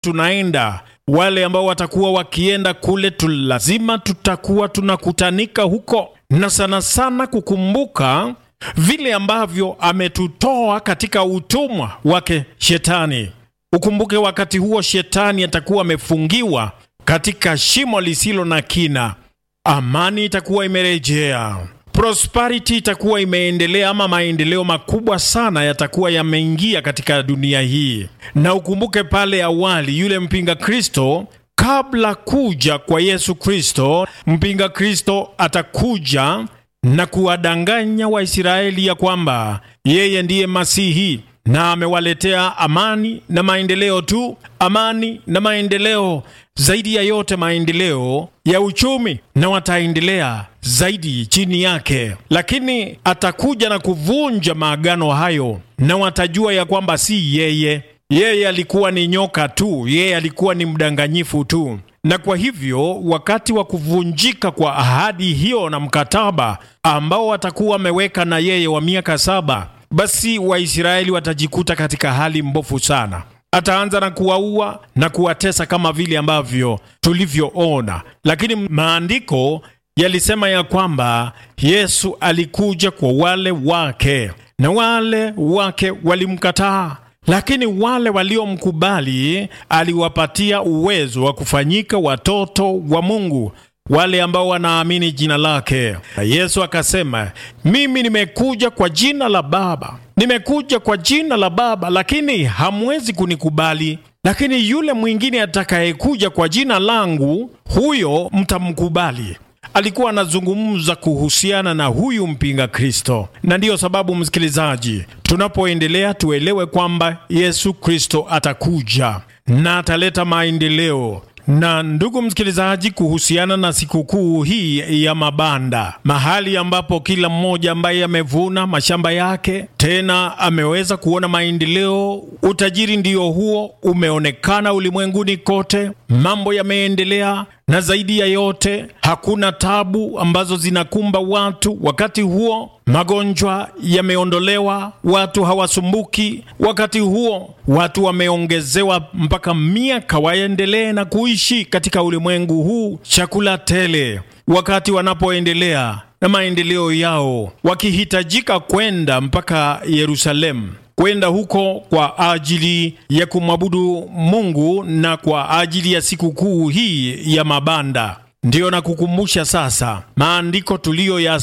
tunaenda wale ambao watakuwa wakienda kule tu, lazima tutakuwa tunakutanika huko, na sana sana kukumbuka vile ambavyo ametutoa katika utumwa wake Shetani. Ukumbuke wakati huo Shetani atakuwa amefungiwa katika shimo lisilo na kina. Amani itakuwa imerejea, prosperity itakuwa imeendelea, ama maendeleo makubwa sana yatakuwa yameingia katika dunia hii. Na ukumbuke pale awali, yule mpinga Kristo kabla kuja kwa Yesu Kristo, mpinga Kristo atakuja na kuwadanganya Waisraeli ya kwamba yeye ndiye Masihi na amewaletea amani na maendeleo tu, amani na maendeleo, zaidi ya yote maendeleo ya uchumi, na wataendelea zaidi chini yake. Lakini atakuja na kuvunja maagano hayo, na watajua ya kwamba si yeye. Yeye alikuwa ni nyoka tu, yeye alikuwa ni mdanganyifu tu na kwa hivyo wakati wa kuvunjika kwa ahadi hiyo na mkataba ambao watakuwa wameweka na yeye wa miaka saba, basi Waisraeli watajikuta katika hali mbovu sana. Ataanza na kuwaua na kuwatesa kama vile ambavyo tulivyoona, lakini maandiko yalisema ya kwamba Yesu alikuja kwa wale wake na wale wake walimkataa lakini wale waliomkubali aliwapatia uwezo wa kufanyika watoto wa Mungu, wale ambao wanaamini jina lake. Yesu akasema, mimi nimekuja kwa jina la Baba, nimekuja kwa jina la Baba, lakini hamwezi kunikubali. Lakini yule mwingine atakayekuja kwa jina langu, huyo mtamkubali. Alikuwa anazungumza kuhusiana na huyu mpinga Kristo, na ndiyo sababu msikilizaji, tunapoendelea tuelewe kwamba Yesu Kristo atakuja na ataleta maendeleo. Na ndugu msikilizaji, kuhusiana na sikukuu hii ya mabanda, mahali ambapo kila mmoja ambaye amevuna mashamba yake tena ameweza kuona maendeleo, utajiri ndio huo umeonekana ulimwenguni kote, mambo yameendelea na zaidi ya yote hakuna tabu ambazo zinakumba watu. Wakati huo magonjwa yameondolewa, watu hawasumbuki. Wakati huo watu wameongezewa mpaka miaka waendelee na kuishi katika ulimwengu huu, chakula tele. Wakati wanapoendelea na maendeleo yao, wakihitajika kwenda mpaka Yerusalemu kwenda huko kwa ajili ya kumwabudu Mungu na kwa ajili ya sikukuu hii ya mabanda. Ndiyo na kukumbusha sasa maandiko tuliyo ya